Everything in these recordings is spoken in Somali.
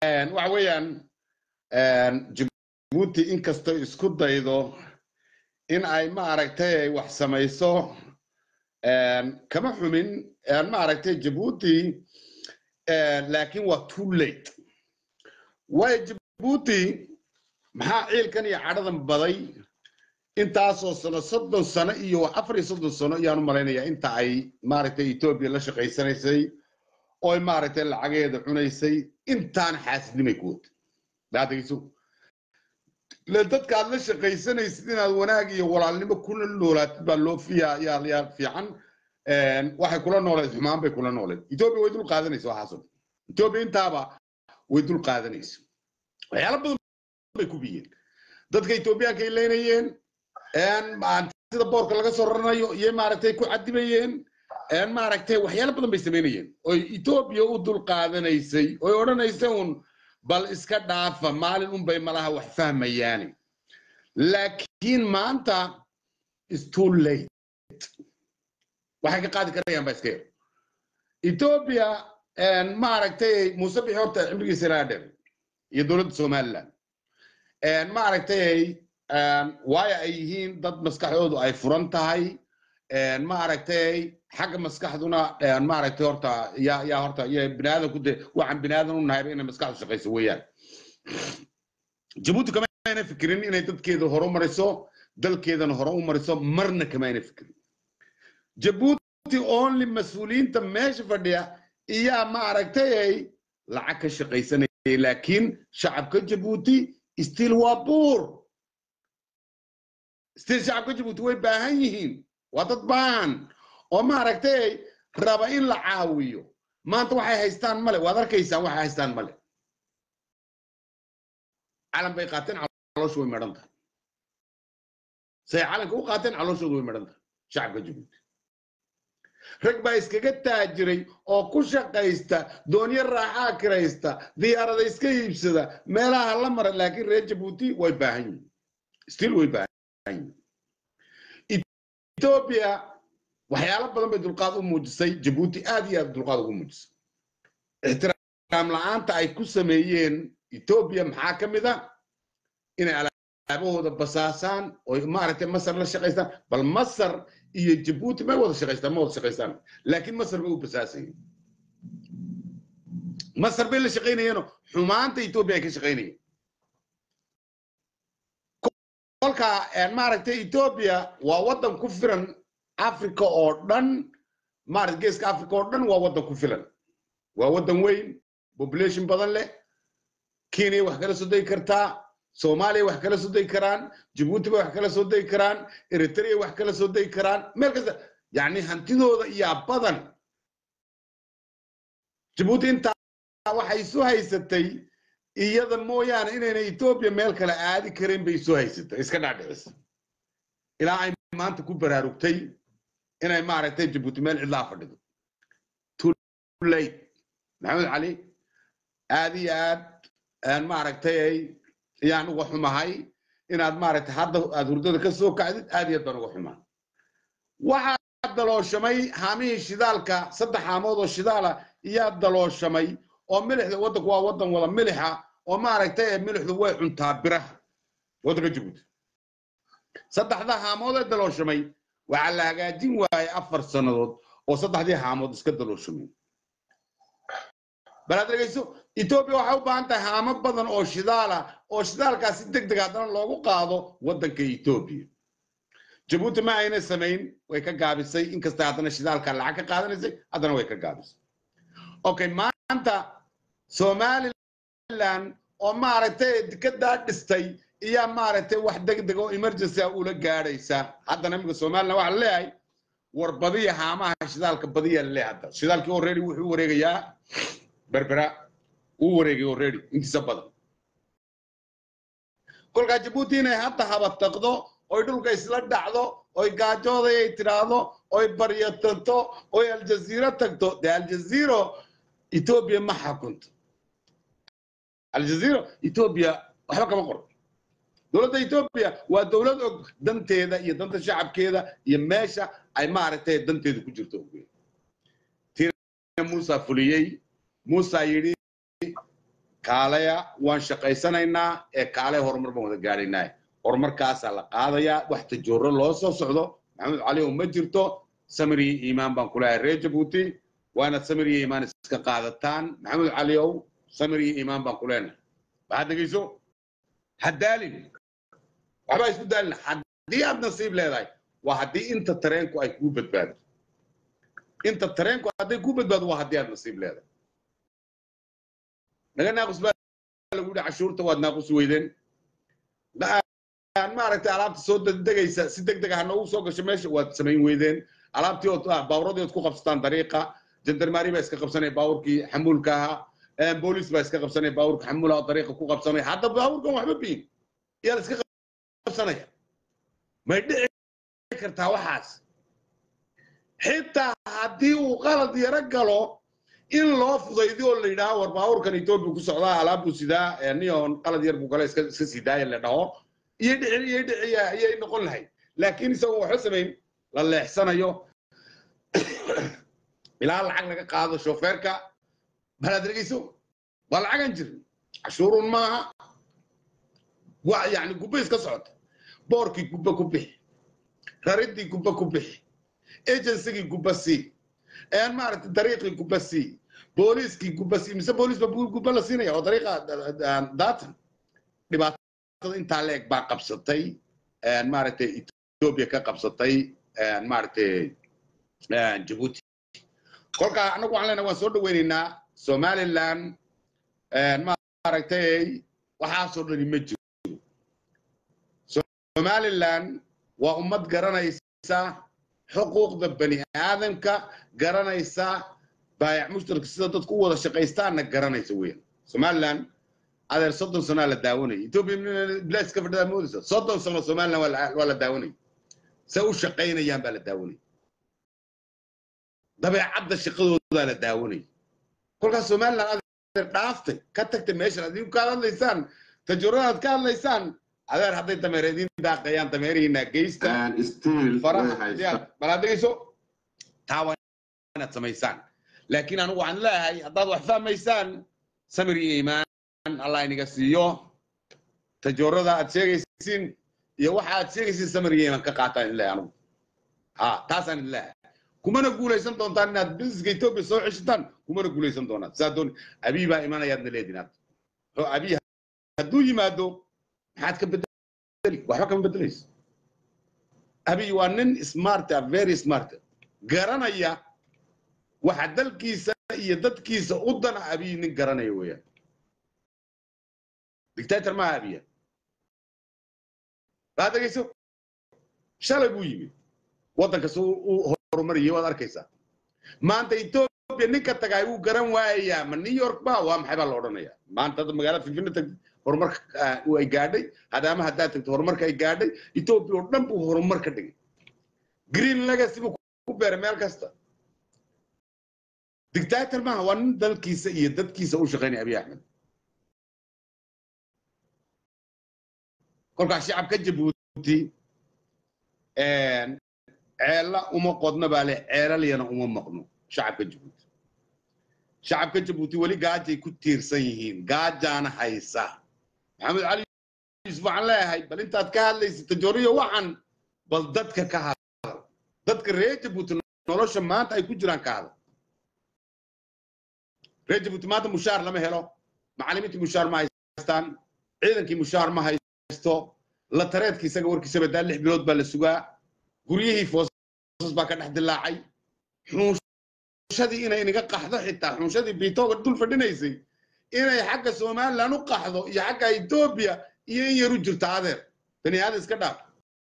waxa weeyaan jabuuti inkastoo isku daydo in ay maaragtay wax samayso kama xumin maaragtay jabuuti laakiin waa too late waayo jabuuti maxaa ciilkan iyo cadhadan baday intaasoo sano soddon sano iyo afar iyo soddon sano ayaan u malaynayaa inta ay maaragtay etoobiya la shaqaysanaysay oo maaragtay lacageeda cunaysay intaan xaasidnimay ku wata daadegeyso le dadka aad la shaqaysanaysid inaad wanaag iyo walaalnimo kula noolaatid baa loo fiyaa yaa yaa fiican waxay kula nooleed xumaan bay kula nooleed etoobiya way dul qaadanaysa waxaasoo etoobiya intaaba way dul qaadanaysa waxyaalo badan bay ku biyeen dadka etoobiyaanka ay leynayeen sida boorka laga soo raranayo iyo maaragtay ku cadibayeen maaragtay waxyaalo badan bay samaynayeen oy etoobiya u dul qaadanaysay oy odhanaysa un bal iska dhaafa maalin unbay malaha wax fahmayaani laakiin maanta is too late waxay ka qaadi karayaan baa iska yar etoobiya maaragtay muuse bixi horta cimrigiisa ilaa dheer iyo dowladda somaliland maaragtay waayo ay yihiin dad maskaxdoodu ay furan tahay maaragtay xagga maskaxduna maaragtay horta yaa yaa horta iyo biniaadanku de waxaan biniaadan u nahayba inay maskaxdu shaqayso weeyaan jabuuti kama ayna fikirin inay dadkeeda hore u mariso dalkeedana hore u mariso marna kama ayna fikirin jabuuti only mas-uuliyiinta meesha fadhiya iyaa maaragtay lacag ka shaqaysanayay laakiin shacabka jabuuti still waa buur still shacabka jabuuti way baahan yihiin waa dad baahan oo maaragtay raba in la caawiyo maanta waxay haystaan male waad arkaysaan waxay haystaan male calan bay qaateen calooshu way medhan tahay say calanka u qaateen calooshoodu way medhan tahay shacabka jabuuti rag baa iskaga taajiray oo ku shaqaysta doonyo raaxaa kiraysta diyaarada iska iibsada meelaha la mara laakiin reer jabuuti way baahan yihin still way baahan yihin etoobiya waxyaalo badan bay dulqaad u muujisay jabuuti aad iyo aad dulqaad ugu muujisay ixtiraam la-aanta ay ku sameeyeen etoobiya maxaa ka mid a inay alaabahooda basaasaan oo maaragtay masar la shaqaystaan bal masar iyo jabuuti may wada shaqaystaan ma wada shaqaystaan laakiin masar bay u basaasayeen masar bay la shaqaynayeenoo xumaanta etoobiya ay ka shaqaynayeen kolka maaragtay etoobiya waa waddan ku filan africa oo dhan maarata geeska africa oo dhan waa waddan ku filan waa waddan weyn population badan leh kenya wax kala soo degi kartaa soomaaliya wax kala soo degi karaan jabuuti bay wax kala soo degi karaan eritrea wax kala soo degi karaan meel kasta yacni hantidooda iyaa badan jabuuti intaa waxay isu haysatay iyada mooyaane inayna etoobiya meel kale aadi karin bay isu haysatay iska dhaadhicisa ilaa ay maanta ku baraarugtay inay maaragtay jabuuti meel cidlaa fadhido tulate maxamed cali aad iyo aad maaragtay ayaan uga xumahay inaad maaragtay hadda aad hurdada ka soo kacdid aad iyo aad baan uga xumaa waxaa dalooshamay haamihii shidaalka saddex haamood oo shidaala iyaa dalooshamay oo milixda waddanku waa waddan wada milixa oo maaragtay milixdu way cuntaa biraha waddanka jabuuti saddexda haamood ee dalooshamay waxaa la hagaajin waayay afar sannadood oo saddexdii haamood iska dalooshamay bal aad dhegeyso etoobiya waxay u baahan tahay haamo badan oo shidaala oo shidaalkaasi deg deg haddana loogu qaado waddanka etoobiya jabuuti ma ayna samayn way ka gaabisay inkasta haddana shidaalka lacag ka qaadanaysay haddana way ka gaabisay okay maanta somaliland oo maaragtay dikadaa dhistay iyaa maaragtay wax deg deg oo emergency ah ula gaadhaysa haddana imika somaliland waxaa leeyahay war badiya haamaha shidaalka badiya leeyahay hadda shidaalkii already wuxuu wareegayaa berbera uu wareegay already intiisa badan kolkaa jabuuti inay hadda habataqdo oy dhulka isla dhacdo oy gaajooday ay tidhaahdo oy baryatanto oy aljaziiro tagto dee aljaziiro etoobiya ma xakunto aljaziiro etoobiya waxba kama qoro dowladda etoobiya waa dowlad og danteeda iyo danta shacabkeeda iyo meesha ay maaragtay danteedu ku jirto tina muusa fuliyey muusa yidhi kaalaya waan shaqaysanaynaa ee kaalaya horumar baan wada gaadhaynaa horumarkaasaa la qaadayaa wax tajooro loo soo socdo maxamed cali oo ma jirto samir iyo iimaan baan kulahay reer jabuuti waanaad samir iyo iimaan iska qaadataan maxamed cali ow samir iyo iimaan baan kuleenahay waxaad dhegeyso haddaalin waxbaa isku daalin haddii aad nasiib leedahay waa haddii inta tareenku ay kuu badbaado inta tareenku hadday kuu badbaado waa haddii aad nasiib leedahay naga naaqus baa lagu yidhi cashuurta waad naaqus weydeen maaragtay alaabta soo degdegaysa si deg dega ha noogu soo gasho meesha waad samayn weydeen alaabtii ood baaburadii ood ku qabsataan dariiqa jandarmaari baa iska qabsanaya baaburkii xamuulka ahaa booliis baa iska qabsanaya baaburka xamuulaha oo dariiqa ku qabsanaya hadda baaburkan waxba biin yaa la iska qabsanaya may dhici kartaa waxaas xitaa haddii uu qalad yaro galo in loo fudaydi oo la yidhaaho war baaburkan etoobiya ku socdaa alaabbuu sidaa nion qalad yar buu gale iska iska sii daaya la dhaho iyo dhici iyo dhici ayay noqon lahayd laakiin isagoo waxba samayn la leexsanayo ilaa lacag laga qaado shofeerka balaad dhegeyso waa lacagan jirin cashuurun maaha waa yani gubba iska socota boorkii gubba ku bixi raridii gubba ku bixi agencygii gubba sii maaragtay dariiqii gubba sii booliiskii gubba sii mise booliis ba gubba la siinaya oo dariiqa daatan dhibaatada intaa leeg baa qabsatay maaragtay ethiopia ka qabsatay maaragtay jabuuti kolkaa annagu waxaan leenahay waan soo dhaweynaynaa somaliland maaragtay waxaasoo dhani ma jiro somaliland waa ummad garanaysa xuquuqda bani aadamka garanaysa baayac mushtarka sida dadku u wada shaqaystaanna garanaysa weyan somaliland adeer soddon sanaa la daawanaya ethiopia bilaas ka fadhidaa moodaysa soddon sano somaliland waa la daawanaya se u shaqaynayaan baa la daawanaya dabeecadda shaqadoodaa la daawanaya kolkaas somaliland adeer dhaaftay ka tagtay meeshan adigu ka hadlaysaan tajuuradaad ka hadlaysaan adeer hadday dameer idiin daaqayaan dameerihiina geysta faraha dhegeyso taa waa inaad samaysaan laakiin anigu waxaan leeyahay haddaad wax fahmaysaan samir iyo iimaan allah iniga siiyo tajoorada aad sheegaysiin iyo waxa aad sheegaysiin samir iyo iimaan ka qaataan in leeyahay anigu ha taasaan idin leeyahay kumana guulaysan doontaan inaad busineska ethiopia soo ceshataan kumana guulaysan doonaan saa doon abiy baa imanayaadna leedin aad abiy hadduu yimaado maxaad ka bedeli waxba kama bedelayso abiy waa nin smart ah very smart garanaya waxa dalkiisa iyo dadkiisa u dana abiy nin garanaya weeyaan dictator maaha abiya baa dhegeyso shalay buu yimid waddankas u horumariyay waad arkaysaa maanta ethiopia ninka tagay wuu garan waayayaa ma new york ba waa maxay baa la odhanayaa maanta hadda magaalada finfina tagtay horumarka ay gaadhay hadaama haddaad tagto horumarka ay gaadhay ethiopia oo dhan buu horumar ka dhigay green legacy buu ku beeray meel kasta dictator maaha waa nin dalkiisa iyo dadkiisa u shaqaynaya abiy axmed kolkaa shacabka jabuuti ceella uma qodna baa leh ceelalyana uma maqno shacabka jabuuti shacabka jabuuti weli gaajay ku tiirsan yihiin gaajaana haysa maxamed cali yuusuf waxaan leeyahay bal intaad ka hadlaysa tajooriyo waxan bal dadka ka hadal dadka reer jabuuti nolosha maanta ay ku jiraan ka hadal reer jabuuti maanta mushaar lama helo macallimiintii mushaar ma haystaan ciidankii mushaar ma haysto la tareedka isaga warkiisa badaa lix bilood baa la sugaa guryihii foosas baa ka dhex dilaacay xuunshadii inay inaga qaxdo xitaa xuunshadii biitooga dul fadhinaysay inay xagga somaliland u qaxdo iyo xagga ethiopia iyo in yar u jirto adeer bani aadan iska dhaaf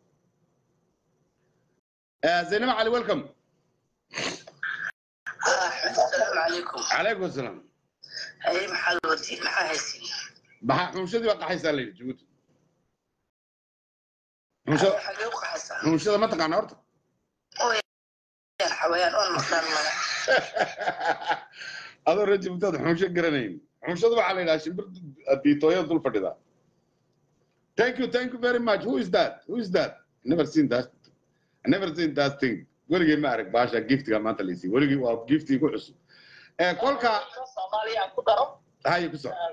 zaynab cali welcome السلام عليكم calaykum asalaam هاي محل ودي محل هسي maxaa xuunshadii baa qaxaysaa la yidhi jabuuti xuunshada حقوق حسن xuunshada ma taqaana horta يا حويان اون مختار ملا adoo reer jabuuti aad xuunsho garanayn xuunshada waxaa la yidhaha shimbir biitooyada dul fadhida thank you thank you very much who is that who is that I never seen that I never seen that thing weligay ma arag baasha giftiga maanta laysiiy weligay waa giftii ku cusub ee kolka Soomaaliya ku daro haye ku soco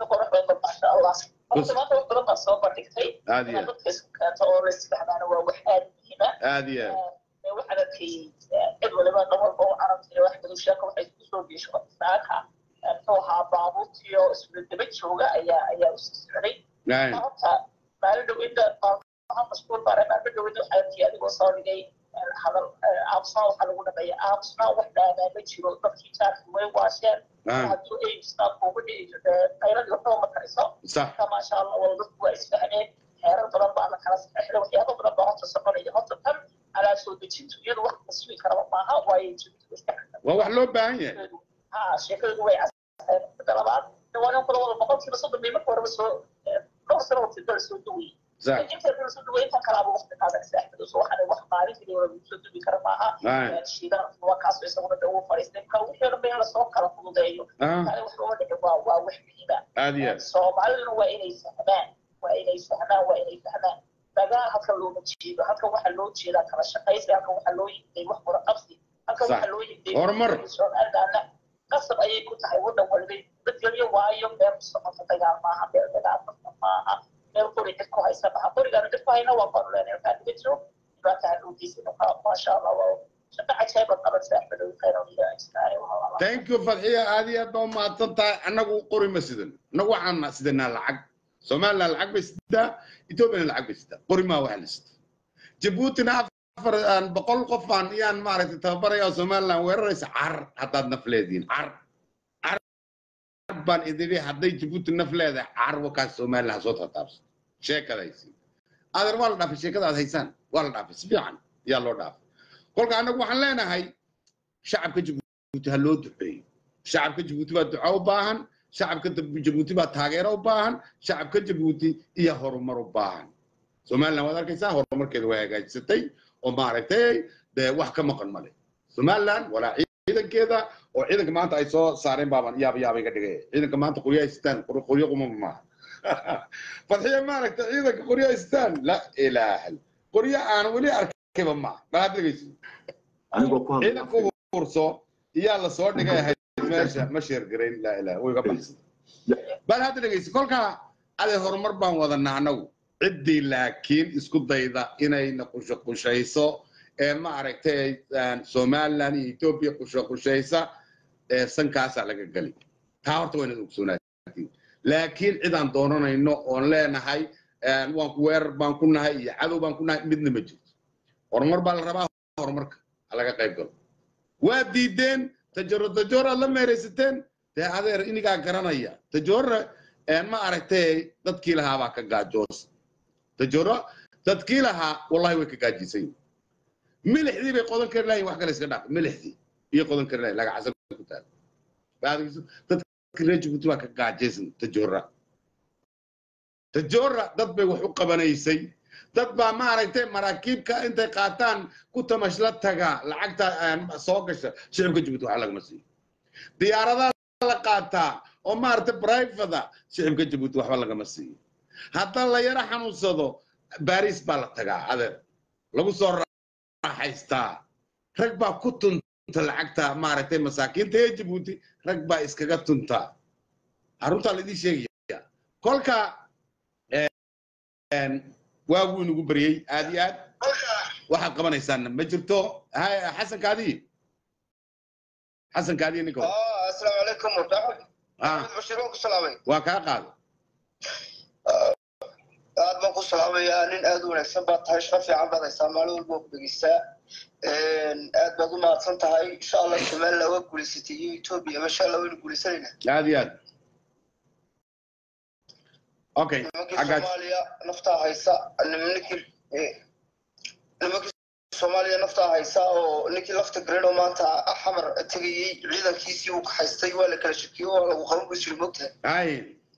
qurux badan maasha allah horta maanta wax badan baa soo bandhigtay aad iyo inaad dadka isku keento oo la isfahmaana waa wax aad muhiima aad iyo aad waxaan arkay cid waliba dhan walba u carabtay wax badan sheeko waxay isku soo geesho saaka muxuu ahaa baabuurtiyo isla daba jooga ayaa ayaa usii socday Aye. maanta maalin dhaweyda mashquul baare maalin dhaweyda waxaa arkay adigoo soo dhigay hadal aamusnaa waxaa lagu dhameeya aamusnaa wax dhaamaa ma jiro dadkii jaarki way waasheen Ah. hadduu aimstaa kuuga dhici qayradii waxba ma kariso sax marka maasha allah wala dadku waa isfahmeen xeerar badan baa la kala saxeixday waxyaabo badan baa horta soconaya horta tan alaa soo dejintu iyadu wax la sugi karaba maaha waayo jibtu iska waa wax loo baahan yahay ha sheekadu way caseen midda labaad dhawaanan kula wada boqolkiiba soddon bay marka horeba soo dhowr sano waqti dal soo dawayay sax inta dal soo daway intan kalaaba waqti qaadanaysa axmed so waxaan wax maalintii wala soo duwi kara maaha Aye. shiidan waa kaasoo isaguna dee uu fadhiistay marka wixii dhan ba in lasoo kala fududeeyo Ah, kale wax looga dhici waa waa wax muhiima aad iyo aad soomaaliduna waa inay fahmaan waa inay fahmaan waa inay fahmaan dagaal halkan looma jeedo halkan waxaa loo jeedaa kala shaqaysi halkan waxaa loo yimday wax wada qabsi halkan Sax. waxaa loo yimday Horumar. somalilandna qasab ayay ku tahay wadan walba dadgelyo waayo meel ku socota dagaal maaha meel dagaal qabta maaha meel qori cid ku haysa maaha qorigaana cid ku hayna waa baanu leenahay halkaa dhiga jiro dhibaataa dhowdiisa maasha allah waa shaqo cajaayba qabansa axmed khayran iyo ajnaari thank you fadxiya aad iyo aad baa umahadsan tahay annagu qori ma sidan annagu waxaan sidanaa lacag somaliland lacag bay sidaa ethoopiana lacag bay sidaa qori maa waxa la sita jabuutina afar aan boqol qof aan iyaan maaragtay tababaraya oo somaliland weeraraysa car haddaad naf leediin car car baan idiri hadday jabuuti naf leedahay car wakaas somaliland ha soo tataabso sheekadaysi adeer waa la dhaafay sheekada aad haysaan waa la dhaafay si fiican yaa loo dhaafay kolka annagu waxaan leenahay shacabka jabuuti ha loo duceeyo shacabka jabuuti baa duco u baahan shacabka Dab- jabuuti baa taageero u baahan shacabka jabuuti iyo horumar u baahan somaliland waad arkaysaa horumarkeeda way hagaajisatay oo maaragtay dee wax ka maqan male somaliland walaa ciidankeeda oo ciidanka maanta ay soo saareen baaban yaaba yaaba iga dhigay ciidanka maanta qoryo haystaan qor- qoryo qumama maaha fadxiya maaragta ciidanka qoryo haystaan la ilaaha qoryo aan weli arkayba maaha balaad dhegeysi anigoo ku ciidanka hadlaya uurso iyaa la soo dhigay ahayd meesha ma sheergarayn laa ilaha way ga baxsan bal hadda dhegeysi kolkaa ade horumar baan wadanaa annagu ciddii laakiin isku dayda inayna qushaqushayso ee ma aragtay somaliland iyo ethiopia qushaqushaysa ee sankaasaa laga geli taa horta waa inaad ogsoonaatid laakiin cid aan doonanayno oon leenahay waan ku weerar baan ku nahay iyo cadow baan ku nahay midna ma jirto horumar baa la rabaa horumarka ha laga qayb galo waa diideen tajaro tajoraad la meeraysateen dee adeer inigaa garanaya tajora ma aragtay dadkii lahaa baa ka gaajoos tajoro dadkii lahaa wallahi way ka gaajisan yihin milixdii bay qodan kari lahayin wax kale iska dhaaf milixdii iyo qodan kari lahayin lagacsan ku taal dadka reer jibuuti baa ka gaajaysan tajora tajora dad bay wax u qabanaysay dad baa maaragtay maraakiibka intay qaataan ku tamashla taga lacagta soo gasha shicibka jibuuti wax lagama siiyo diyaaradaha la qaataa oo maaragtay brivada shicibka jibuuti waxba lagama siiyo hadda la yaro xanuunsado baris baa la tagaa adeer lagu soo raaxaystaa rag baa ku tunta lacagta maaragtay masaakiinta ee jibuuti rag baa iskaga tunta aruntaa laidin sheegaya kolka waaguu inagu baryey aad iyo aad waxaad qabanaysaanna ma jirto xasan kaadiyi xasan kaadiyi ninka asalaamu calaykum maxamed bashir waan ku salaamay waa kaa qaada aad baan ku salaamayaa nin aad u wanaagsan baad tahay shaqo fiican baad haysaa maalin walba waa ku dhegeystaa aad baad u mahadsan tahay insha allah somaliland waa guulaysatay iyo etoobiya masha allah waynu guulaysanaynaa aad iyo aad okay nimankii soomaaliya naftaa haysa nimankii nimankii soomaaliya naftaa haysa oo ninkii lafta gareedoo maanta xamar tegayey ciidankiisii uu kaxaystay waa la kala shakiyo waa lagu qaban buu jiri mogtahay ay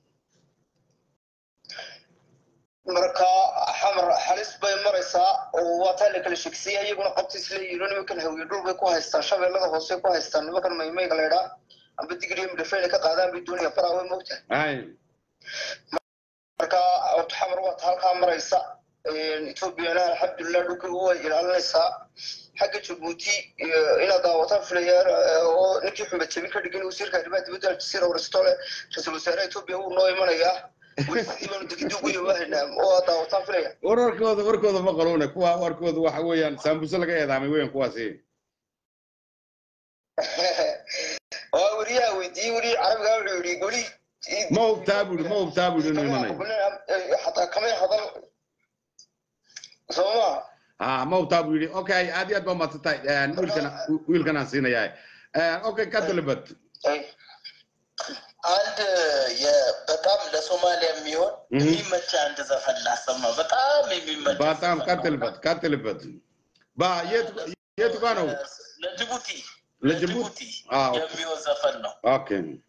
marka xamar xalis bay maraysaa oo waa taa la kala shekisay iyaguna qabta isleeyihiin nimankan hawiye dhul bay ku haystaan shabeellada hoose ku haystaan nimankan maymayga laydhaa amba digriya midhafeyna ka qaadaan bay doonayaan baraa way mogtahay ay marka xamar waa ta halkaa maraysa etoobiyana alxamdulilah dhulka way ilaalinaysaa xagga jabuuti inaad daawataan filayaan oo ninkii xumad jabin ka dhigin wasiirka arrimaha dibadda aljasiira warstole ra-iisul wasaaraha etoobiya wuu noo imanayaa welibaanu degdii ugu yawaahaynaa oo aad daawataan filaya war warkooda warkooda ma qalone kuwa warkooda waxa weeyaan saambuse laga eedaamay weyan kuwaasi waa weriyaha weydiiyey weri carabiga wuxuu yidhi weli ma hubtaa buri ma hubtaa buri inuu imanayo xataa kamay hadal sooma ha ma hubtaa buu yidhi okay aad iyo aad baa maadsantahay wiilkan wiilkan aan siinayaa okay ka dalbad አንድ በጣም ለሶማሊያ የሚሆን የሚመች አንድ ዘፈን ላሰማ። በጣም የሚመች በጣም ቀጥልበት ቀጥልበት። ባ የት የት ጋ ነው? ለጅቡቲ ለጅቡቲ አዎ የሚሆን ዘፈን ነው። ኦኬ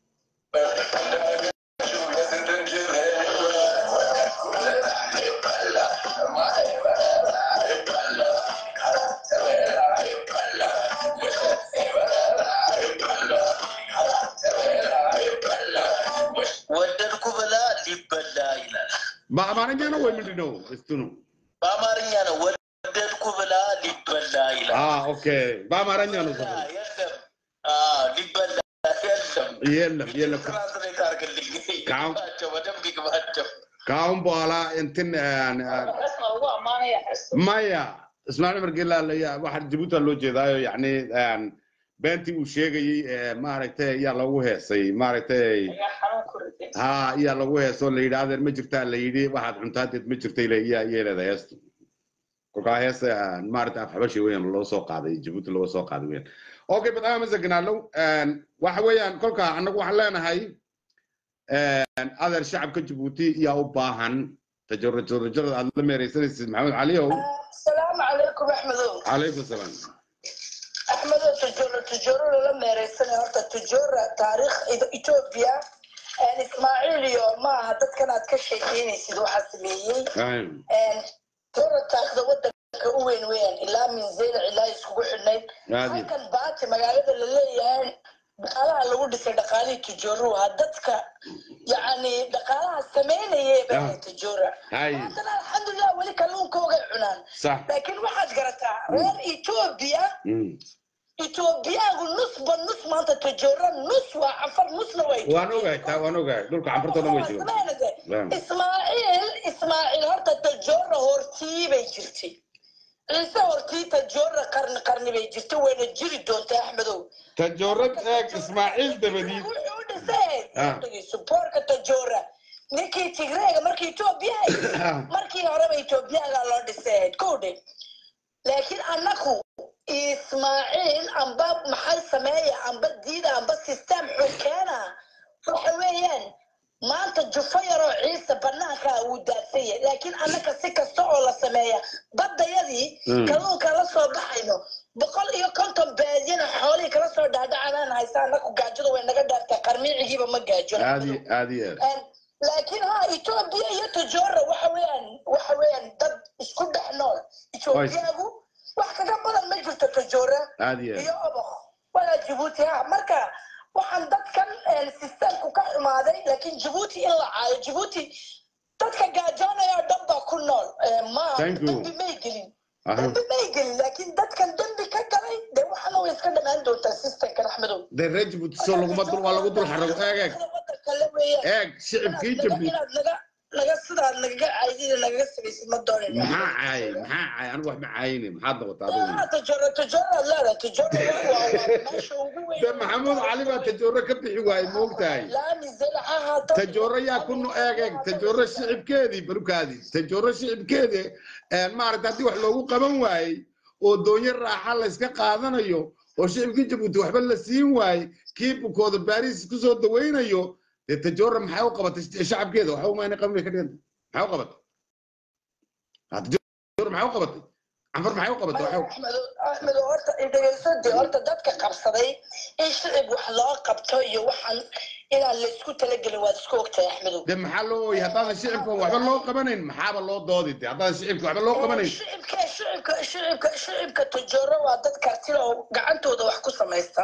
ወደድኩ ብላ ሊበላ ይላል። በአማርኛ ነው ወይ ምንድን ነው? እስቱ ነው በአማርኛ ነው። ወደድኩ ብላ ሊበላ ይላል። አ ኦኬ በአማርኛ ነው ዘፈኑ። የለም አዎ፣ ሊበላ የለም። የለም የለም ትራንስሌት አድርግልኝ። ካሁን- ይግባቸው፣ በደንብ ይግባቸው። ከአሁን በኋላ እንትን xeesna ugu ammaanaya xeesta maya ismaaciil margela waxaa jabuuti loo jeedaayo yani beentii uu sheegayey ee maaragtay ayaa lagu heesay maaragtay ayaa xanuun ku riday ha ayaa lagu heesoo la yidhi adeer ma jirtaa la yidhi waxaad cuntaadeed ma jirtay le iyaa yeelada heestu kolkaa heesta maaragtay afxabashi weyan loo soo qaaday jabuuti looga soo qaaday weyan okay bad amasagnaalow waxa weeyaan kolkaa annagu waxaan leenahay adeer shacabka jabuuti yaa u baahan tajarujarajarada aad la meeraysanaysid maxamed caliow السلام عليكم احمدو calaykum salaam احمدو تجورة تجورة للا ميريسنا هورتا تجورة تاريخ اثيوبيا ان اسماعيل يوم ما هدد كانت كشيكيني سيدو حسبيي Ayun. ان تجورة تاخذ ودنك وين وين الا من زين علا يسكو حنين Caadi. halkan baati magaalada la leeyahay dhaqaalaha lagu dhisay dhaqaalihii tujoruha dadka yacni dhaqaalaha sameynayay Ah. baa tujoora Hay. haddana alxamdulilah weli kalluunkooga cunaan Sax. laakiin waxaad garataa reer etoobiya Mm. etoobiyaagu nusba nus maanta tujoora nus waa cafar nusna waa waan ogahay taa waan ogahay dhulka canfartoo dhan way joogaan Naam. ismaaciil ismaaciil horta tajoora hortii bay jirtay ciise hortii tajoora qarni qarni bay jirtay wayna jiri doontaa axmedow tajoorad eeg ismaaciil dabadiid wuxuu u dhisay Ah. suboorka tajoora ninkii tigreega markii etoobiya Ah. markii horeba etoobiyaga loo dhisay kowdhe laakiin annaku ismaaciil amba maxay sameeya amba diida amba system xukeena waxa weeyaan maanta jufo yaroo ciise banaanka uu daadsan yahay laakiin annaka si kasta oo la sameeya baddayadii Mm. kalluunka la soo baxayno boqol iyo konton baadiyana xoolihii kala soo dhaadhacanaan haysa annaku gaajada way naga dhaartaa qarmiicigiiba ma gaajo aadi aadi aad laakiin ha etoobiya iyo tajoora waxa weeyaan waxa weeyaan dad isku dhex nool etoobiyagu wax kaga badan ma jirto tajoora aadi aad iyo oboq walaa jibuuti ha marka waxaan dadkan sistemku ka xumaaday laakiin jibuuti in la caayo jibuuti dadka gaajoonaya oo dhan baa ku nool Eh, ma Thank you. dembi may gelin Aha. dembi may gelin laakiin dadkan dembi ka galay dee waxana way iska dhamaan doontaa systemkan axmedow dee reer jabuuti soo laguma dul waa lagu dul xarago eeg eeg Wadanka la weeyaan. eeg shicibkii Inaad naga- jabuuti inaad naga naga sidaad nagaga caydida nagaga samaysid ma doonin maxaa caayay maxaa caayay anigu wax ma caayine maxaad noqotaa adigu tijoro tijoraad leedahay tijoro waa waa meesha ugu weyn dee maxamuud cali baa tajooro ka bixi waayey ma ogtahay laami zelaxaha dad- tajooro yaa ku no eeg eeg tajooro shicibkeedii barukaadii tajooro shicibkeedii maaragta haddii wax loogu qaban waayey oo doonyo raaxa la iska qaadanayo oo shicibkii jabuuti waxba la siin waayey kii bukooda baariis kusoo dawaynayo dee tajooro maxay u qabatay shacabkeeda waxa umayna qabin bay ka dhiganta maxay u qabatay Ha, tajooro maxay u qabatay canfar maxay u qabatay waxay u- axmed axmed horta dhegeyso dee horta dadka qabsaday in shicib wax loo qabto iyo waxaan inaan la isku talagelin waad isku ogtahay axmedow dee maxaa loo ooyey haddaadan shicibka waxba loo qabanayn maxaaba loo doodi dee haddaadan shicibka waxba loo qabanayn shicibka shicibka shicibka shicibka tujoro waa dad kartida oo gacantooda wax ku samaysta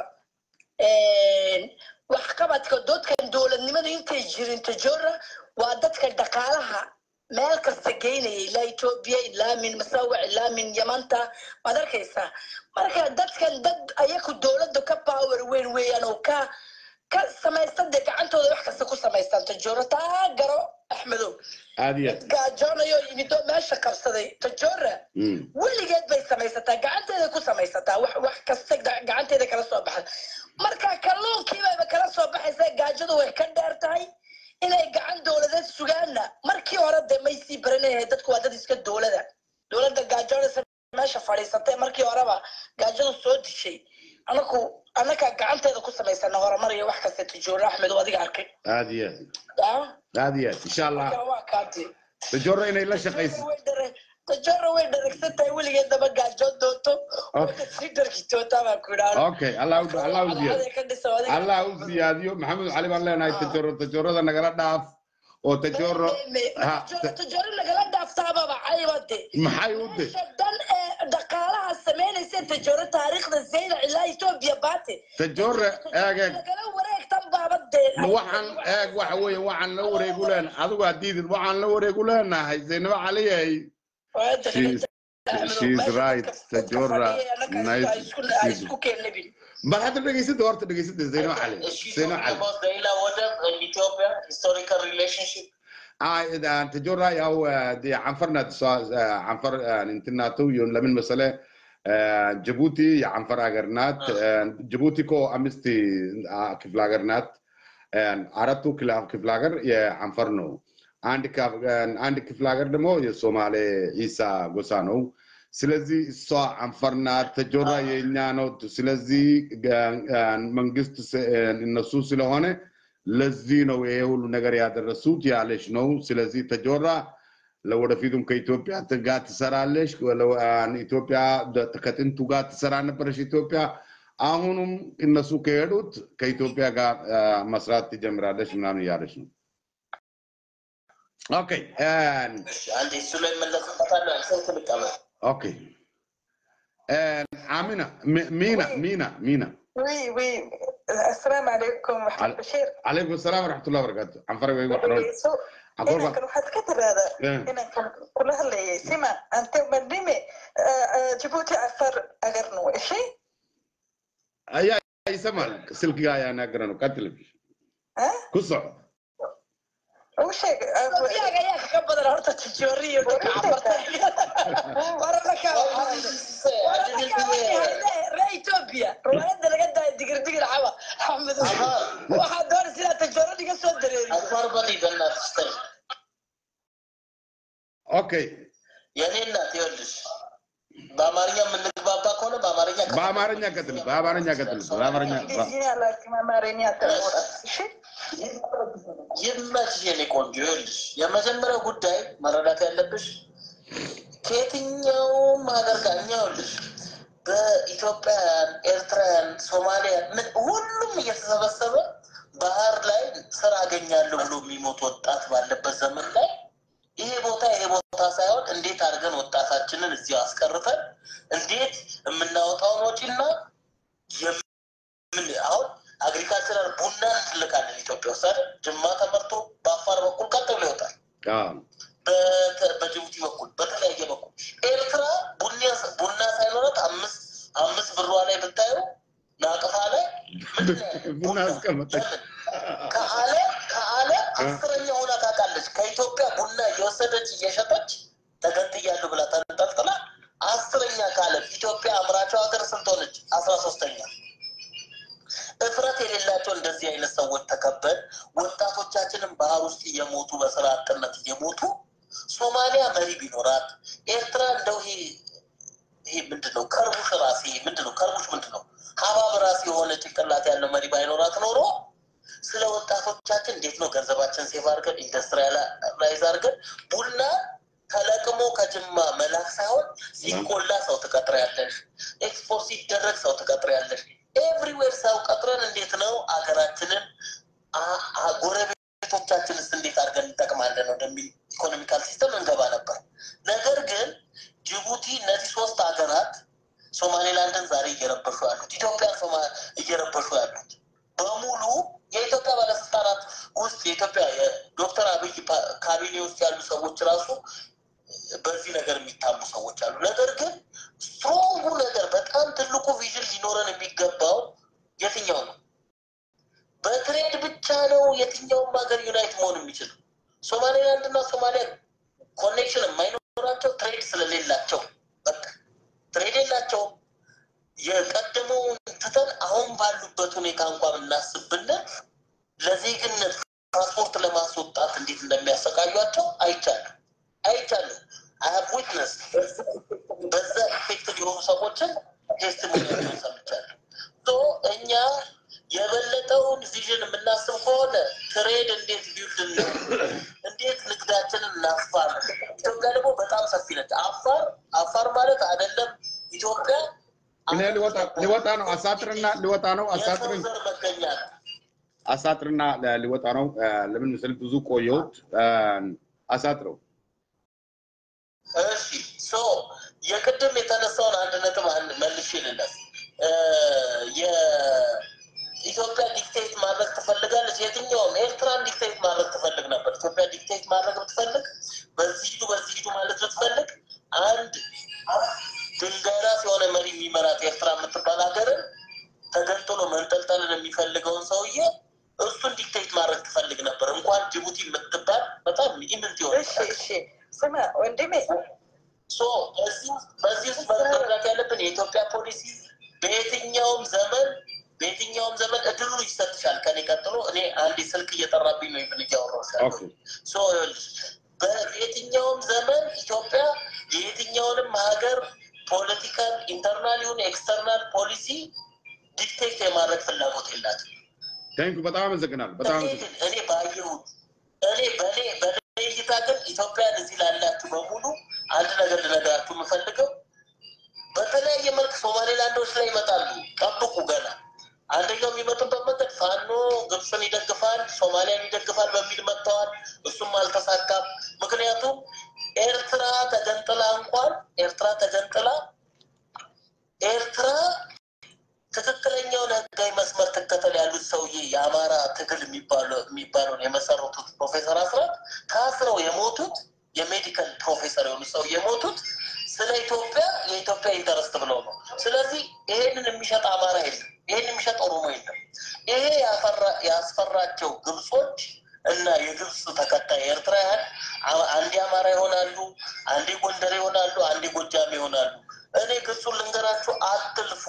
wax qabadka doodkan dowladnimada intay jirin tujora waa dadka dhaqaalaha meel kasta geynaya ilaa etoobiya ilaa min masawac ilaa min yamanta waad arkaysaa marka dadkan dad ayaku dowladda ka power weyn weeyaan oo ka ka samaysta dee gacantooda wax kasta ku samaystaan tajoora taa garo axmedow aad iyo aad gaajoonayo yimid oo meesha qabsaday tajoora Mm. weligeed bay samaysataa gacanteeda ku samaysataa wax wax kasta ga- gacanteeda kala soo baxda marka kalluunkii bayba kala soo baxaysaa gaajadu way ka dheer tahay inay gacan dowladeed sugaanna markii hore dee may sii baranayhay dadku waa dad iska dowlada dowladda gaajoonaysa meesha fadhiisatay markii horeba gaajadu soo dishay anaku annakaa gacanteeda ku samaysana horumar iyo wax kasta tajoora axmed oo adiga arkay aad iyo aad Ah, aad iyo aad insha allah marka waa kaati tajoro inay la shaqayso tajora way dharagsan tahay weligeedaba gaajoon doonto Okay. sii dharki doontaa baan ku idhaahdo okay allah u- allah u ziyaadiyo ka dhiso adiga allah u ziyaadiyo maxamed cali baan leenahay tajoro tajorada nagala dhaaf oo tajoro ha ta- tajoro nagala dhaaftaababa caybade maxay u de meesha dhan ee dhaqaalaha samaynaysa tajoro taariikhda zayda ilaa etoobiya baate tajore eeg eeg nagala wareegtan baabadee waxaan eeg waxa weeye waxaan la wareegu leenahay adigu hadiidid waxaan la wareegu leenahay zaynabo caliyay She's- she's right. Tajora, nice. isku keenabin bal hadda dhegeysada horta dhegeysada zaynabo cali She's zaynabo talking cali about the Ila Wadab and Ethiopia historical relationship. آه تجرى أو دي عنفرنا عنفر انتناتو يون لمن مسألة جيبوتي عنفر أجرنات جيبوتي كو أمستي كيف لاجرنات عرفتو كلا كيف لاجر يا عنفرنو عندك عندك كيف لاجر دمو يا سومالي عيسى غوسانو ስለዚህ እሷ አንፈርና ተጆራ የእኛ ነው ስለዚህ መንግስት እነሱ ስለሆነ ለዚህ ነው ይሄ ሁሉ ነገር ያደረሱት ያለች ነው። ስለዚህ ተጆራ ለወደፊቱም ከኢትዮጵያ ጋር ትሰራለች። ኢትዮጵያ ከጥንቱ ጋር ትሰራ ነበረች ኢትዮጵያ። አሁኑም እነሱ ከሄዱት ከኢትዮጵያ ጋር መስራት ትጀምራለች ምናምን እያለች ነው። ኦኬ አንድ እሱ ላይ መለስበታለሁ። ሰው ትልቀበል ኦኬ አሚና ሚና ሚና ሚና وي وي السلام عليكم عل- محمد بشير عليكم السلام ورحمة الله وبركاته عن فرق وحرون سو أقول هنا كان واحد كتب هذا إيه. هنا كان كلها اللي سمع انت مدمي جيبوتي عفر اغرنو شيء يا يسمع سلك يا ناقرانو كاتلب ها كسر وش Iyaga ayaa kaga badan horta tijoori iyo dadka cafarta wararka ree etoobiya riwaayadda laga daaya digir digir caba axmed waxaa doonaysa inaad tijooro dhiga soo dareeri አፋር በል በእናትሽ ተይ። اوكي የኔ እናት ይኸውልሽ በአማርኛ የምንግባባ ከሆነ በአማርኛ ከ- በአማርኛ ቀጥል በአማርኛ ቀጥል በአማርኛ انجليزية لكن ما مارينيا شيء ይመችሽ የኔ ቆንጆ። ይኸውልሽ የመጀመሪያው ጉዳይ መረዳት ያለብሽ ከየትኛውም ሀገር ጋር እኛ ይኸውልሽ በኢትዮጵያውያን፣ ኤርትራውያን፣ ሶማሊያን ምን ሁሉም እየተሰበሰበ ባህር ላይ ስራ አገኛለሁ ብሎ የሚሞት ወጣት ባለበት ዘመን ላይ ይሄ ቦታ ይሄ ቦታ ሳይሆን እንዴት አድርገን ወጣታችንን እዚሁ አስቀርተን እንዴት የምናወጣውን ወጪና የምን አሁን አግሪካልቸራል ቡና እንልካለን ኢትዮጵያ ውስጥ አይደል? ጅማ ተመርቶ በአፋር በኩል ቀጥ ብሎ ይወጣል። اه በተ- በጅቡቲ በኩል በተለያየ በኩል ኤርትራ ቡና ቡና ሳይኖራት አምስት አምስት ብሯ ላይ ብታዩ ናቅፋ ላይ ምንድን ነው ያለው? ቡና አስቀመጠች። ለምን? ከዓለም ከዓለም አስረኛ ሆና ታውቃለች። ከኢትዮጵያ ቡና እየወሰደች እየሸጠች ተገንጥያለሁ ብላ ተንጠልጥላ አስረኛ ከዓለም ኢትዮጵያ አምራቸው ሀገር ስንት ሆነች? አስራ ሶስተኛ እፍረት የሌላቸው እንደዚህ አይነት ሰዎች ተከበን ወጣቶቻችንን ባህር ውስጥ እየሞቱ በስራ አጥነት እየሞቱ ሶማሊያ መሪ ቢኖራት ኤርትራ እንደው ይሄ ይሄ ምንድን ነው ከርቡሽ ራሴ ምንድን ነው ከርቡሽ ምንድን ነው ሀባብ ራሴ የሆነ ጭንቅላት ያለው መሪ ባይኖራት ኖሮ ስለ ወጣቶቻችን እንዴት ነው ገንዘባችን ሴቭ አድርገን ኢንዱስትሪያላይዝ አድርገን ቡና ተለቅሞ ከጅማ መላክ ሳይሆን ሲቆላ ሰው ትቀጥሪያለሽ፣ ኤክስፖርት ሲደረግ ሰው ትቀጥሪያለሽ። ኤቭሪዌር ሰው ቀጥረን እንዴት ነው አገራችንን አ- አ- ጎረቤቶቻችንስ እንዴት አድርገን እንጠቅማለን ወደሚል ኢኮኖሚካል ሲስተም እንገባ ነበር። ነገር ግን ጅቡቲ እነዚህ ሶስት ሀገራት ሶማሌላንድን ዛሬ እየረበሹ ያሉት ኢትዮጵያን ሶማ- እየረበሹ ያሉት በሙሉ የኢትዮጵያ ባለስልጣናት ውስጥ የኢትዮጵያ የዶክተር አብይ ፓ- ካቢኔ ውስጥ ያሉ ሰዎች ራሱ በዚህ ነገር የሚታሙ ሰዎች አሉ። ነገር ግን ስትሮንጉ ነገር በጣም ትልቁ ቪዥን ሊኖረን የሚገባው የትኛው ነው? በትሬድ ብቻ ነው የትኛውም ሀገር ዩናይት መሆን የሚችለው። ሶማሌላንድ እና ሶማሊያ ኮኔክሽን የማይኖራቸው ትሬድ ስለሌላቸው በቃ ትሬድ የላቸውም። የቀደመውን ትተን አሁን ባሉበት ሁኔታ እንኳን ብናስብ ብንል ለዜግነት ፓስፖርት ለማስወጣት እንዴት እንደሚያሰቃዩቸው አይቻልም አይቻልም። አይ ዊትነስ በዛ ኢፌክትድ የሆኑ ሰዎችን ቴስቲሞኒያቸውን ሰምቻለሁ። ሶ እኛ የበለጠውን ቪዥን የምናስብ ከሆነ ትሬድ እንዴት ቢውልድ እንዴት ንግዳችንን እናስፋ ነው። ኢትዮጵያ ደግሞ በጣም ሰፊ ነች። አፋር አፋር ማለት አይደለም ኢትዮጵያ እኔ ሊወጣ ሊወጣ ነው። አሳጥርና ሊወጣ ነው። የሰው አሳጥርን ዘር መገኛ ነው። አሳጥርና ሊወጣ ነው። ለምን ምስል ብዙ ቆየሁት። አሳጥረው እሺ ሶ የቅድም የተነሳውን አንድ ነጥብ አንድ መልሼ ልለፍ። የኢትዮጵያ ዲክቴት ማድረግ ትፈልጋለች። የትኛውም ኤርትራን ዲክቴት ማድረግ ትፈልግ ነበር። ኢትዮጵያ ዲክቴት ማድረግ ብትፈልግ፣ በዚህ ሂዱ በዚህ ሂዱ ማለት ብትፈልግ አንድ ድንጋይ ራስ የሆነ መሪ የሚመራት ኤርትራ የምትባል ሀገርን ተገንጥሎ መንጠልጠልን የሚፈልገውን ሰውዬ እሱን ዲክቴት ማድረግ ትፈልግ ነበር። እንኳን ጅቡቲ የምትባል በጣም ኢምንት የሆነች እሺ እሺ ስማ ወንድሜ ሶ በዚህ በዚህ ውስጥ መረዳት ያለብን የኢትዮጵያ ፖሊሲ በየትኛውም ዘመን በየትኛውም ዘመን እድሉ ይሰጥሻል። ከኔ ቀጥሎ እኔ አንድ ስልክ እየጠራብኝ ነው ይብን እያወራሁ ኦኬ ያለሁት። ሶ ይኸውልሽ፣ በየትኛውም ዘመን ኢትዮጵያ የየትኛውንም ሀገር ፖለቲካል ኢንተርናል ይሁን ኤክስተርናል ፖሊሲ ዲክቴት የማድረግ ፍላጎት የላትም። ታንክ በጣም አመሰግናለሁ። በጣም እኔ አመሰግናለሁ። ግን እኔ ባየሁት እኔ በእኔ በእኔ እይታ ግን ኢትዮጵያን እዚህ ላላችሁ በሙሉ አንድ ነገር ልነግራችሁ የምፈልገው በተለያየ መልክ ሶማሌላንዶች ላይ ይመጣሉ። ጠብቁ ገና አንደኛው የሚመጡበት መንገድ ፋኖ ግብፅን ይደግፋል፣ ሶማሊያን ይደግፋል በሚል መጥተዋል። እሱም አልተሳካም። ምክንያቱም ኤርትራ ተገንጥላ እንኳን ኤርትራ ተገንጥላ ኤርትራ ትክክለኛውን ህጋዊ መስመር ትከተል ያሉት ሰውዬ የአማራ ትግል የሚባለው- የሚባለውን የመሰረቱት ፕሮፌሰር አስራት ታስረው የሞቱት የሜዲካል ፕሮፌሰር የሆኑ ሰው የሞቱት ስለ ኢትዮጵያ የኢትዮጵያ ኢንተረስት ብለው ነው። ስለዚህ ይሄንን የሚሸጥ አማራ የለም፣ ይሄን የሚሸጥ ኦሮሞ የለም። ይሄ ያፈራ- ያስፈራቸው ግብጾች እና የግብፅ ተከታይ ኤርትራውያን አ- አንዴ አማራ ይሆናሉ፣ አንዴ ጎንደር ይሆናሉ፣ አንዴ ጎጃም ይሆናሉ። እኔ ግብፁን ልንገራችሁ፣ አትልፉ።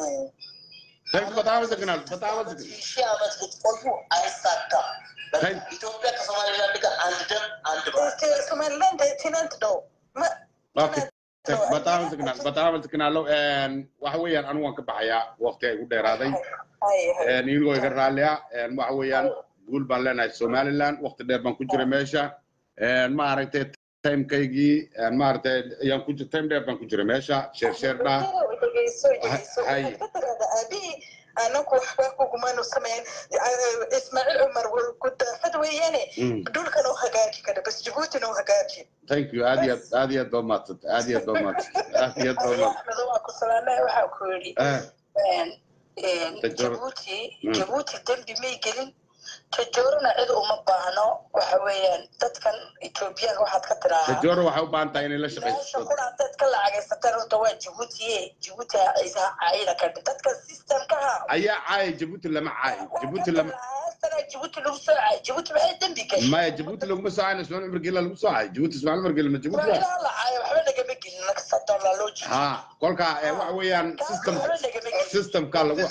ታንክ በጣም አመሰግናለሁ። በጣም አመሰግናለሁ። ሺህ ዓመት ብትቆዩ አይሳካም። በቃ ታንክ ኢትዮጵያ ከሶማሌላንድ ጋር አንድ ደም አንድ ባህል ሶማሊላንድ ቲናንት ነው Ma- ኦኬ ታንክ በጣም አመሰግናለሁ። በጣም አመሰግናለሁ። waxa weeyaan anigu waan ka baxayaa waqti ay u dheeraaday Ay, ay. inigoo iga raaliya waxa weeyaan guul baan leenahay somaliland waqti dheer baan ku jiray meesha maaragtay timekaygii maaragtay ayaan ku time dheer baan ku jiray meesha sheer sheer dhaa dhegeyso dhegeyso Hay. waxaad ka tiraahdaa aabihii anagu waxba kugumaanu samayn ismaaciil cumar gudaafad weeyaane Mm. dhulkan oo hagaaji kara bas jabuutina oo hagaaji thank you aad iyo aad aad iyo aad baa mahadsantay aad iyo aad baa mahadsantay aad iyo aad baa mahadsantay axmedo waa ku salaamay waxaa ku yidhi Eh, Tajoora. jabuuti Mm. jabuuti dembi may gelin tajoorana cid uma baahno waxa weeyaan dadkan etoobiyaanka waxaad ka tiraahaa tajoora waxay u baahan tahay inay la meesha shaqaysato kuna dad ka lacagaysataan horta waa jabuutiye jabuuti isa caayida ka dhi dadka systemkaha ayaa caaya jabuuti lama caayo jabuuti lama sana jabuuti lagu soo caay jabuuti maxay dembi gashay maya jabuuti laguma soo caayo ismaaiil umar gela lagu soo caayo jabuuti ismaaiil umar gela ma jabuuti waa waa ilaa la caayo waxba nagama gelin nakasadoola loo jiido ha kolka eh, waxa weeyaan system waxba nagama gelin systemka lagu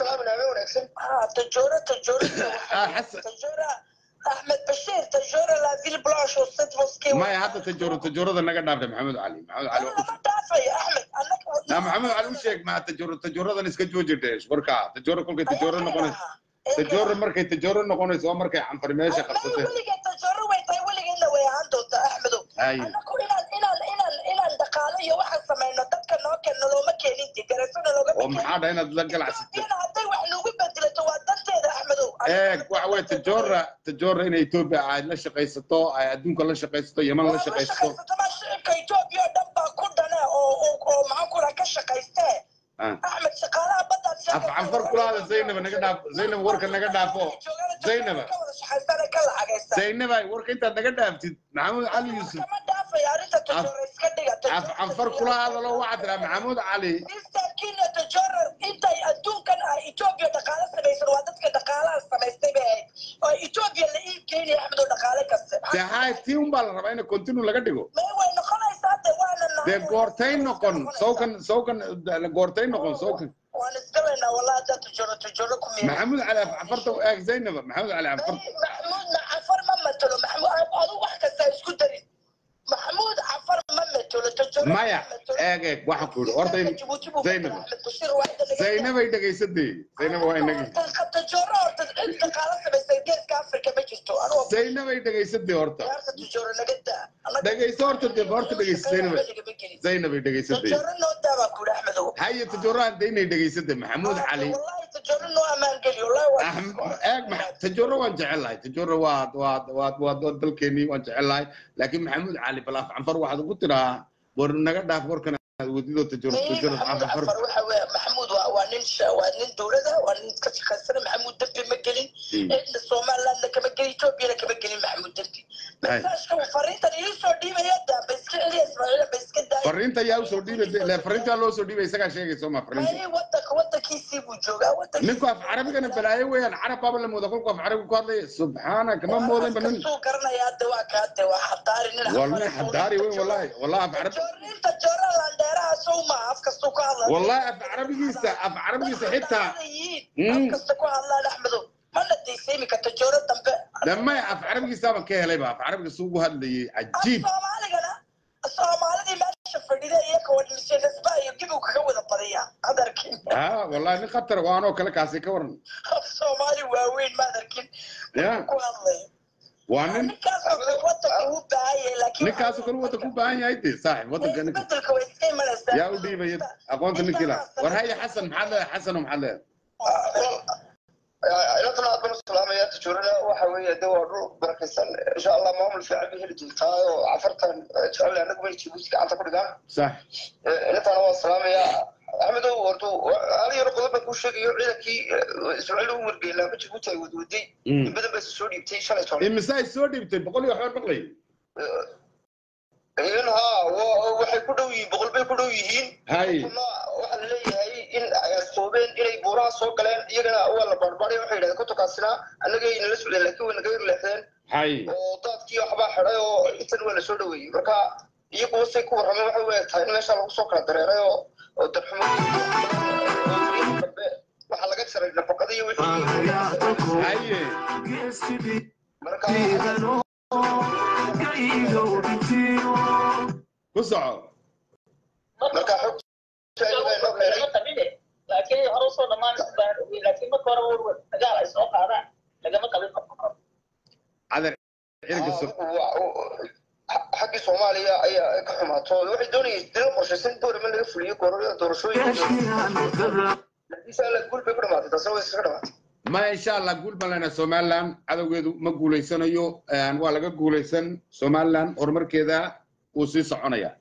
Ah, tajoora tajoora Ah, Xasan. tajoora axmed bashiir tajoora la ville blanche oo sid moskee maya hadda tajooro tajoorada naga dhaafay maxamed cali maxamed cali waa ku lama dhaafayo axmed annaga na maxamed cali u sheeg ma tajooro tajooradan iska jooji dhees warka tajooro kolkay tajooro noqonayso tajooro markay tajooro noqonayso waa markay canfar meesha qabsatay weligeed tajooro way tahay weligeedna way ahaan doontaa axmedow Hay. annagu inaan inaan inaan inaan dhaqaalo iyo waxaan samayno dadka noo keenno looma keenin de garasona loogama oo maxaa dhahay inaad la galacsatay Ethiopiana hadday wax noogu bedelato waa danteeda axmedow eeg waxa weye tajoora tajoora inay etoobiya ay la shaqaysato ay adduunka la shaqaysato yaman la shaqaysato shaqaysatama shicibka etoobiya oo dhan baa ku dhane oo oo oo maxaan ku raha ka shaqaystee Ah. axmed shaqaalaha baddaad af canfar kulaada zaynaba naga dhaaf zaynab warka naga dhaafo zaynaba ka wada shaqaystaan ka lacagaysta zaynaba warka intaad naga dhaaftid maxamed cali yuusuf kama dhaaf dhaafaya arrinta tajoora iska dhiga af canfar kula hadalo waxaa tiraa maxamuud cali Mr. Kenya Tajoora intay adduunkan ay Ethiopia dhaqaale samaysan waa dadka dhaqaalaha samaystay bay ahayd oo Ethiopia la iib geynaya Axmed oo dhaqaale kaste dee hay tii un baa la rabaa in continue laga dhigo may way noqonaysaa de waana nahay dee goortay noqon sawkan sawkan goortay noqon sawkan waan isgalaynaa wallahi haddaa tajoora tajoora ku miya maxamuud cali af canfarta eeg zaynaba maxamuud cali canfarta maxamuud cafar ma matalo maxamuud adu wax kasta ha isku darin maxamuud cafar ma matalo tajoora maya eeg eeg waxaan ku yidhi horta in zaynaba zaynabay dhegaysadee zaynaba waa inagi tajoora horta cid dhaqaale samaysay geeska afrika ma jirto anugu zaynabay dhegaysadee horta ciyaarta tajoora naga daa Annaga- dhegayso horta dee horta dhegaysa zaynabay zaynabay dhegaysadee tajoora noo daa baa ku yidhi axmedow haye tajooraan daynay dhegaysadee maxamuud cali wallahi tajoora noo ammaan geli wallahi waa Ahm- eeg ma- tajooro waan jecelahay tajooro waa waa waa waa waa dalkeenii waan jecelahay laakiin maxamuud cali bal af canfar waxaad ugu tiraa war naga dhaaf warkan aad wadido tajooro tajooro af maxamuud canfar cafar waxa weeye maxamuud waa waa nin sha- waa nin dowlada waa nin ka shaqaysana maxamuud dembi ma gelin cidna somalilandna kama gelin ethoobiana kama gelin maxamuud dembi Hay. masaajka fariintan ii soo dhiibaya daa ba iska celiya ismaaciila ba iska daaya fariinta yaa usoo dhiibay le fariintaa loo soo dhiibay isagaa sheegayso ma fariinta Hay, wadanka wadankiisii buu joogaa wadankiisii ninku af carabigana balaayo weeyaan carab baaba la mooda kolku af carabiga ku hadlaya subxaana kama moodan ba nin kastuu garanayaa de waa kaa de waa xadaari nin والله حداري وين والله والله أف عربي joorninta joora landheeraha sow ma af kastuu ka hadla والله أف عربي جيسة أف عربي جيسة حتى af kasta ku hadlaan axmedow mana daysaymi karta jooro dambe لما أف عربي جيسة ما كيه ليبا أف عربي سوق هذا عجيب soomaaligana soomaalidii meesha fadhida iyaka wadmiseenasba iyo gibigu kaga wada badiya adarkin ها والله إني خطر وأنا كلا كاسي كورن soomaali waaweyn ma adarkin يا ku hadlay وأنا ninkaasoo kale wadanka uu baahanyay laakiin نكاسو كل وقت كوبا هاي هاي صاحب وقت كان bedelka way iska imanaysaa يا ودي بيد أقوانت نكلا ورهاي حسن محل حسن ومحل inantana aad baan u salaamaya tajoorana waxa weeye de waa dhul barakaysan insha allah maamul fiican bay heli doontaa oo cafartan jecel anagu bay jibuuti gacanta ku dhigaan صح inantana waan salaamaya axmedow horta hal yaro qodob baan kuu sheegayo ciidankii ismaaciil ugu wargeela ama jibuuti ay wadwaday in badan bay soo dhiibtay shalay toban إمساي سودي بتي بقول يا حوار بقلي in haa wa- waxay ku dhow yihiin boqol bay ku dhow yihiin هاي kuna waxaa la leeyahay in ay astoobeen inay buuraha soo galeen iyagana waa la baarbaaray waxay yidhahdeen kontonkaasina annagay nala socdeen laakiin way naga yarleexdeen هاي oo daadkii waxbaa xidhay oo intan waa lasoo dhaweeyey marka iyagu wasay ku warrameen waxay u eg tahay in meesha lagu soo kala dareeray oo oo darxumo dambe waxaa laga jaray nafaqada iyo wixii هاي marka كسعو marka xogta ayaga inoo keenay laakiin hore usoo dhamaanaysa baan ogey laakiin marka hore war dagaal ay soo qaadaan lagama qabin qabka عذر عيرك Ah, السوق wa- wa- xaggii soomaaliya ayaa ka xumaato waxay doonayeen dilo qorshaysan doorama laga fuliyo goorada doorashooyinka laakiin se alla guul bay ku dhamaatay taasina way iskaga dhamaatay ما إن شاء الله قول بلنا سومالان هذا ويدو ما قولي سنيو أن ولا قولي سن سومالان أرمر كذا وسي صعنيا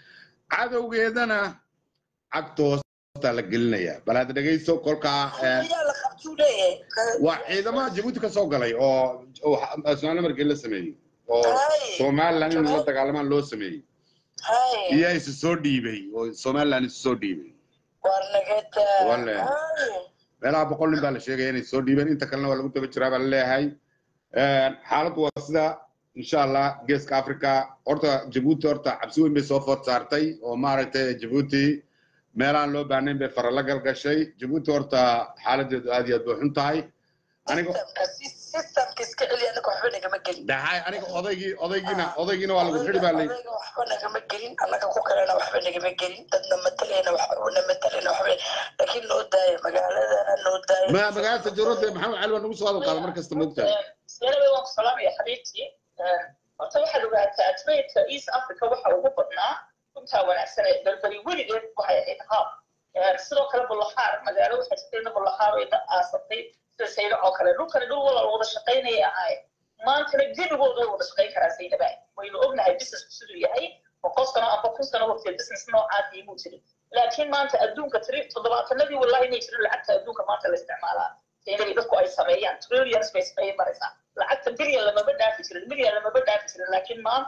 هذا ويدنا عكتوس تلقلنا يا بلاد دقيسو كلكا ayaa la qabtuu leeyahay وإذا ما جبوتي كسوق علي أو أو سومالان مركز لسمي أو هاي. سومالان إنه لا تكلمان لو سمي hay يا إيش سودي بي أو سومالان سودي بي war nagada Walle. meelaha boqol nin baa la sheegaya inay soo dhiibeen inta kalena waa lagu daba jiraa baa la leeyahay xaaladdu waa sida insha allah geeska africa horta jabuuti horta cabsi weyn bay soo food saartay oo maaragtay jabuuti meelaan loo baahnayn bay fara la galgashay jabuuti horta xaaladeedu aad iyo aad bay xun tahay aniga systemka iska celiya anaga waxba nagama gelin dhahay aniga odaygii odaygiina odaygiina waa lagu xidhi baa la Odayga waxba nagama gelin anaga ku kalena waxba nagama gelin dadna matalayna waxna matalayna waxba laakiin noo daaya magaaladana noo daaya ma magaalada jaruurada maxamed cali waa nagu soo hadal qaada mar kasta moogtahay seenabay waan ku salaamaya xabiibtii horta waxaad ogaataa trade east africa waxa ugu badnaa runtaa wanaagsan ee berberi weligeed waxay ahayd haab sidoo kale bulahaar magaalo waxay jirtayna bulahaar ay da aasatay sida sayda oo kale dhulkani dhul walaal wada shaqaynaya ahaayeen maantana gebigooda way wada shaqayn karaa saydaba waynu ognahay businessku siduu yahay boqol sano amba kun sano waqtiga business noocaas imuu jirin laakiin maanta adduunka tri toddobaatanadii wallahi inay jirin lacagta adduunka maanta la isticmaalaa saydadii dadku ay sameeyaan trillions bay sameeyay maraysaa lacagta bilyan lamaba dhaafi jirin milyan lamaba dhaafi jirin laakiin maanta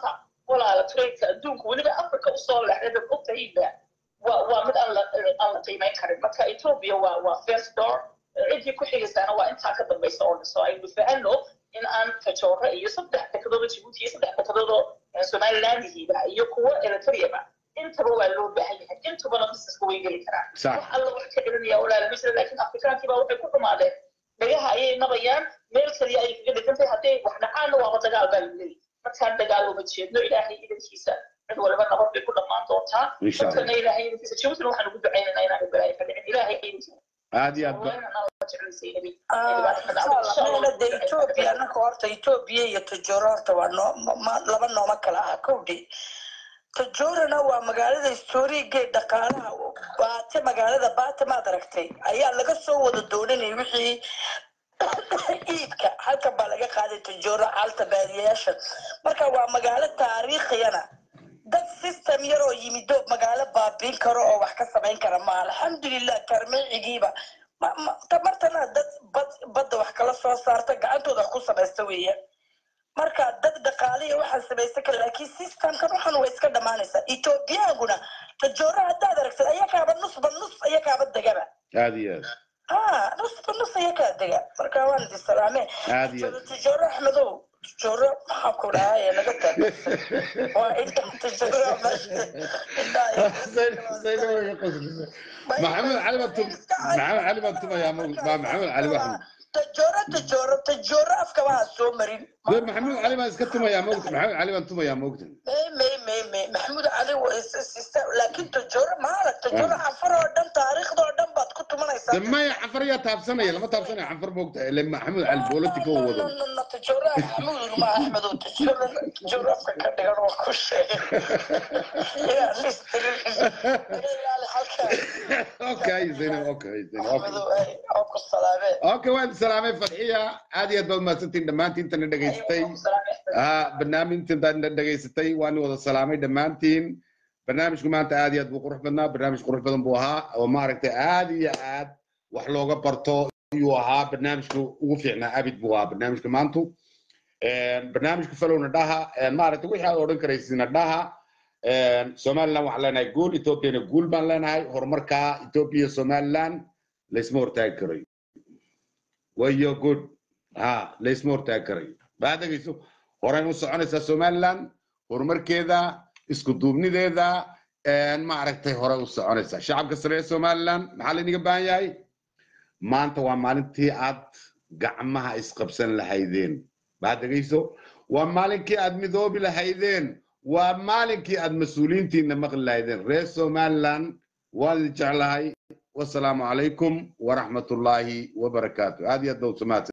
walaala trainka adduunka weliba africa usoo leexday dad ogtahayba waa waa mid aan la aan la qiimeyn karin marka ethiopia waa waa first door ciddii ku xigaysaana waa intaa ka dambaysa oo dhiso aynu fahanno in aan tajoore iyo saddex dekadooda jibuuti iyo saddex dekadoodo somalilandihiiba iyo kuwo eritreaba intaba waa loo baahan yahay intubana busineska way geli karaan Sax. wax alla wax ka celinaya walaala misra laakiin afrikaankiiba waxay ku xumaadeen dhagaha ayay nabayaan meel kaliya ayay kaga dhigan tahay hadday wax dhacaanna waaba dagaal baa lagu leeyahy markaan dagaal uma jeedno ilaahay idankiisa cid waliba nabad bay ku dhammaan doontaa Insha Allah. dadkana ilaahay idankiisa jibuutina waxaan ugu ducaynaynaa inaan balaayo ka dhicin ilaahay idankiisa aad iyo aad ba de etoobiya anaka horta etoobiya iyo tajooro horta waa noo ma- laba nooma kala ah kowdhi tajoorana waa magaalada historiigee dhaqaalaha baate magaalada baate maad aragtay ayaa laga soo wada doonanay wixii iibka halkan baa laga qaaday tajooro xaalta baadiyayaasha marka waa magaalo taariikhiyana dad system yar oo yimido magaalo baabiin karo oo wax ka samayn kara ma alxamdulilah karmeecigiiba ma- ma- tamartana dad bad badda wax kala soo saarta gacantooda wax ku samaysta weeye marka dad dhaqaaliya waxaan samaysan kara laakiin systemkan waxan way iska dhammaanaysaa ethoobiyaaguna tajoora haddaad aragtid ayakaaba nusba nus ayakaaba degaba aad iyo aad ha nusba nus ayakaa dega marka waan idi salaame Aad iyo aad. tajooro axmedow tajooro maxaa ku dhahaye naga taa waa inta tajooro meesha maxamed cali baa tum maxamed cali baa tumayaa ma ma maxamed cali baa tajooro tajooro tajooro afka waa soo marin dee maxamed cali baa iska tumayaa moogta maxamed cali baan tumayaa moogta may may may may maxamuud cali waa is- is- is- laakiin tajooro maala tajooro cafar oo dhan taariikhda oo dhan baad ku tumanaysaa de maya canfar yaa taabsanaya lama taabsanaya canfar moogta ile maxamed cali politica u wado No, no, no, tajooro maxamuud ma axmedow tajooro tajooro afka ka dhigan waa ku sheegay yaa listirin iga ilaali halkaa okay zainab okay zainab okay axmedow ay oo ku salaamee okay waan salaamay fadxiya aad iyo aad baad mahadsantiin dhammaantiin intana dhegaystay ah barnaamijta intaad dhegaysatay waan wada salaamay dhammaantiin barnaamijku maanta aad iyo aad buu qurux badnaa barnaamij qurux badan buu ahaa oo maaragtay aad iyo aad wax looga barto ayuu ahaa barnaamijka ugu fiicnaa abid buu ahaa barnaamijka maantu barnaamijka falowna dhaha maaragtay wixii aad odhan karaysina dhaha somaliland waxaan leenahay guul ethoopiana guul baan leenahay horumarka ethiopia somaliland laysma hortaagi karayo wayo good ha laysma hortaagi karayo baa dhegeyso horey u soconaysaa somaliland horumarkeeda isku duubnideeda maaragtay hore u soconaysaa shacabka sare ee somaliland maxaa laynaga baahan yahay maanta waa maalintii aad gacmaha isqabsan lahaydeen baa dhegeyso waa maalinkii aad midoobi lahaydeen waa maalinkii aad mas-uuliyiintiina maqli lahaydeen reer somaliland waan idin jeclahay wasalaamu calaykum waraxmatullaahi wabarakaatu aad iyo aad baa u samaadsan